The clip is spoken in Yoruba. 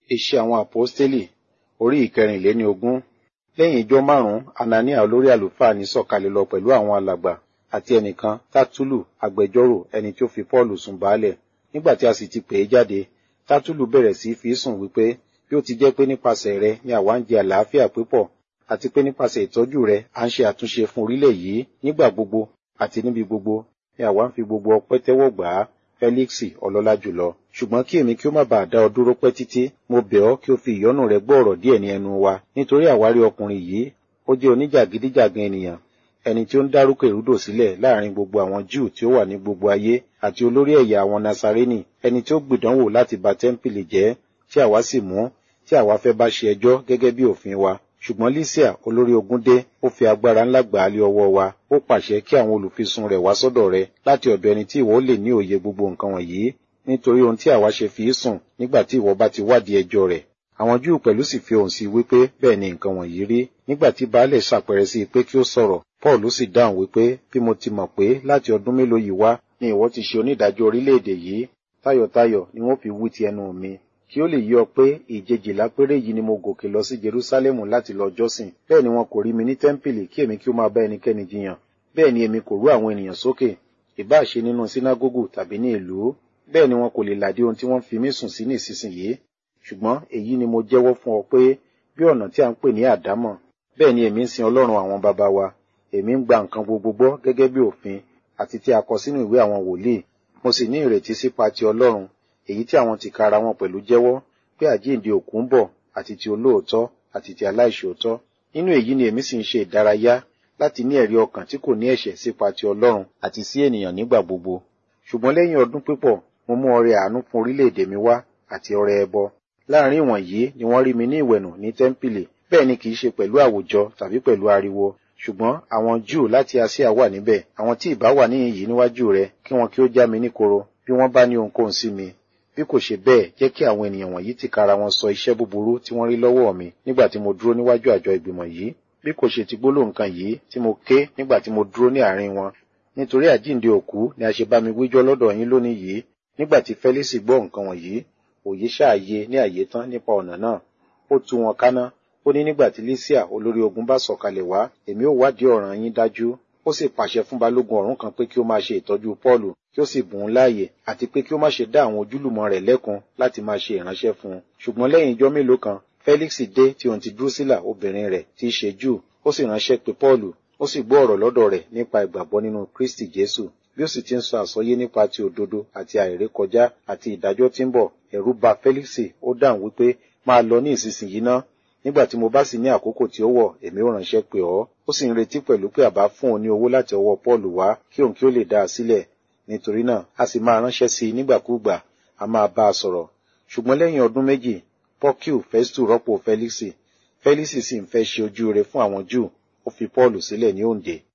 Iṣẹ́ àwọn Àpọ́stélì orí ìkẹrìnléní ogún. Lẹ́yìn ijọ́ márùn-ún, Anania olórí àlùfáà ní sọ̀kalẹ̀ lọ pẹ̀lú àwọn alàgbà àti ẹnìkan Tátúlù agbẹjọ́rò ẹni tí ó fi Pọ́ọ̀lù sùn baálẹ̀. Nígbà tí a sì ti pè é jáde, Tátúlù bẹ̀rẹ̀ sí fi sùn wípé bí ó ti jẹ́ pé nípasẹ̀ rẹ ni àwa ń jẹ àlàáfíà pípọ̀ àti pé nípasẹ̀ ìtọ́jú rẹ à ń ṣe àtúnṣe fún orílẹ̀ yìí nígbà gbogbo àti níbi gbogbo ni àwa ń fi gbogbo ọpẹ́ tẹ́wọ́ gbà á Fẹ́líksì ọlọ́lá jùlọ. Ṣùgbọ́n kí èmi kí ó má bàa dá ọ dúró pẹ́ títí, mo bẹ̀ ọ́ kí o fi ìyọ́nú rẹ gbọ́ ọ̀rọ̀ díẹ̀ ní ẹnu wa, nítorí àwárí ọkùnrin yìí, ó jẹ́ oníjàgídíjàgan ènìyàn, ẹni tí ó ń dárúkọ ìrúdò sílẹ̀ láàrin gbogbo àwọn Júù tí ó wà ní gbogbo ayé àti olórí ẹ̀yà àwọn Nasarénì, ẹni tí ó gbìdánwò láti ba tẹ́ḿpìlì jẹ́, tí àwa sì mú, tí àwa fẹ́ bá ṣe ẹjọ́ gẹ́gẹ́ bí òfin wa. Ṣùgbọ́n Lísíà olórí ogun dé, ó fi agbára ńlá gbà á lé ọwọ́ wa, ó pàṣẹ kí àwọn olùfisùn rẹ̀ wá sọ́dọ̀ rẹ láti ọ̀dọ̀ ẹni tí ìwọ lè ní òye gbogbo nǹkan wọ̀nyí, nítorí ohun tí àwa ṣe fi í sùn nígbà tí ìwọ bá ti wádìí ẹjọ́ rẹ̀. Àwọn Júù pẹ̀lú sì fi ohùn sí wípé bẹ́ẹ̀ ni nǹkan wọ̀nyí rí. Nígbà tí baálẹ̀ ṣàpẹrẹ sí i pé kí ó sọ̀rọ̀, Paul sì dáhùn wípé bí mo ti mọ̀ pé láti ọdún mélòó yìí wá ni ìwọ ti ṣe onídàájọ́ orílẹ̀-èdè yìí, tayọ̀tayọ̀ ni wọ́n fi wí ti ẹnu mi kí ó lè yí ọ pé ìjejìlá péré yìí ni mo gòkè lọ sí Jerúsálẹ́mù láti lọ jọ́sìn bẹ́ẹ̀ ni wọn kò rí mi ní tẹ́ḿpìlì kí èmi kí ó máa bá ẹnikẹ́ni jiyàn bẹ́ẹ̀ ni èmi kò rú àwọn ènìyàn sókè ìbáà ṣe nínú sínágógù tàbí ní ìlú bẹ́ẹ̀ ni wọn kò lè làdí ohun tí wọ́n fi mí sùn sí ní ìsinsìnyí ṣùgbọ́n èyí ni mo jẹ́wọ́ fún ọ pé bí ọ̀nà tí a ń pè ní àdámọ̀ bẹ́ẹ̀ ni èmi ń sin Ọlọ́run àwọn baba wa èmi ń gba nǹkan gbogbo gbọ́ gẹ́gẹ́ bí òfin àti tí a kọ sínú ìwé àwọn wòlíì mo sì ní ìrètí sípa ti Ọlọ́run èyí tí àwọn tìkára wọn pẹ̀lú jẹ́wọ́ pé àjíǹde òkú ń bọ̀ àti ti olóòótọ́ àti ti aláìṣòótọ́ nínú èyí ni èmi sì ń ṣe ìdárayá láti ní ẹ̀rí ọkàn tí kò ní ẹ̀ṣẹ̀ sípa ti Ọlọ́run àti sí ènìyàn nígbà gbogbo ṣùgbọ́n lẹ́yìn ọdún pípọ̀ mo mú ọrẹ àánú fún orílẹ̀-èdè mi wá àti ọrẹ ẹbọ láàrin ìwọ̀nyí ni wọ́n rí mi ní ìwẹ̀nù ní tẹ́ḿpìlì bẹ́ẹ̀ ni kìí ṣe pẹ̀lú àwùjọ tàbí pẹ̀lú ariwo ṣùgbọ́n àwọn Júù láti Asia wà níbẹ̀ àwọn tí ìbá wà níyìn yìí níwájú rẹ kí wọn kí ó já mi níkoro bí wọ́n bá ní ohunkóhun sí mi bí kò ṣe bẹ́ẹ̀ jẹ́ kí àwọn ènìyàn wọ̀nyí tìkára wọn sọ iṣẹ́ búburú tí wọ́n rí lọ́wọ́ mi nígbà tí mo dúró níwájú àjọ ìgbìmọ̀ yìí bí kò ṣe ti gbólóhùn kan yìí tí mo ké nígbà tí mo dúró ní àárín wọn nítorí àjíǹde òkú ni a ṣe bá mi wíjọ́ lọ́dọ̀ yín lónìí yìí nígbà tí Fẹ́lísì gbọ́ nǹkan wọ̀nyí òye ṣáàyè ní àyè tán nípa ọ̀nà náà ó tú wọn káná ó ní nígbà tí Lísíà olórí ogun bá sọ̀kalẹ̀ wá èmi ó wádìí ọ̀ràn yín dájú ó sì pàṣẹ fún balógun ọ̀rún kan pé kí ó máa ṣe ìtọ́jú Pọ́ọ̀lù kí ó sì bùn ún láàyè àti pé kí ó má ṣe dá àwọn ojúlùmọ̀ rẹ̀ lẹ́kun láti máa ṣe ìránṣẹ́ fún un ṣùgbọ́n lẹ́yìn ijọ́ mélòó kan Felix dé tí òun ti Drusilla obìnrin rẹ̀ tí í ṣe Júù ó sì ránṣẹ́ pé Pọ́ọ̀lù ó sì gbọ́ ọ̀rọ̀ lọ́dọ̀ rẹ̀ nípa ìgbàgbọ́ nínú Kristi Jésù bí ó sì ti ń sọ àsọyé nípa ti òdodo àti àìrékọjá àti ìdájọ́ tí ń bọ̀ ẹ̀rù bà Felix ó dáhùn wípé máa lọ ní ìsinsìnyí ná nígbà tí mo bá sì ní àkókò tí ó wọ̀ èmi ó ránṣẹ́ pè ọ́ ó sì ń retí pẹ̀lú pé àbá fún òun ní owó láti ọwọ́ Paul wá kí òun kí ó lè dá a sílẹ̀ nítorí náà a sì máa ránṣẹ́ sí i nígbàkúùgbà a máa bá a sọ̀rọ̀ ṣùgbọ́n lẹ́yìn ọdún méjì Porciu Festu rọ́pò Felix Felix sì ń fẹ́ ṣe ojú rere fún àwọn Júù ó fi Paul sílẹ̀ ní òǹdè